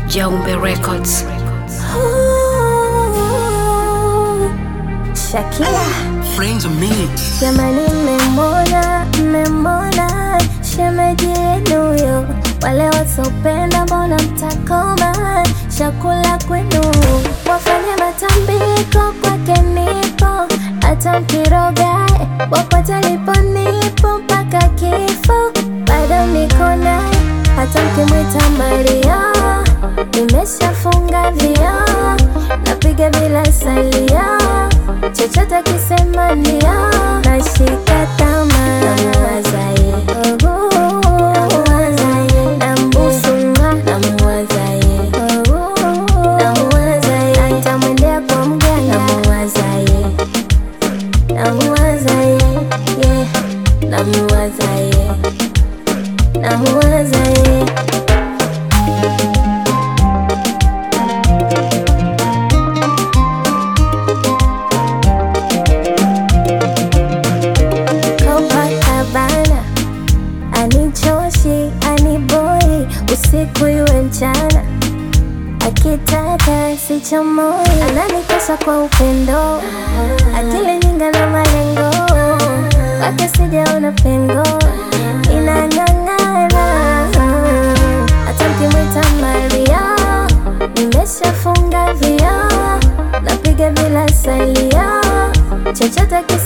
Jaumbe Records. Shakira Friends of me. jamani, mmemona mmemona shemeji yenu huyo, wale wasopenda mbona mtakoma? Chakula kwenu wafanye matambiko, kwake nipo, hata mkirogae wapote lipo nipo mpaka kifo, bado niko naye, hata mkimwita Maria nimeshafunga vioo, napiga bila salia chochote kisema ndio, nashika tamaa namuwazaye, namuwazaye, nambusunga namuwazaye, namuwazaye, nitamwendea kwa mganga namuwazaye, namuwazaye, yeah, namuwazaye, namuwazaye Copacabana anichoshi aniboi usiku iwe mchana akitaka sichamoi ananikosha kwa upendo akili nyinga na malengo wake sijaona pengo inang'ang'ana hata mkimwita Maria nimeshafunga vioo napiga bila salia chochote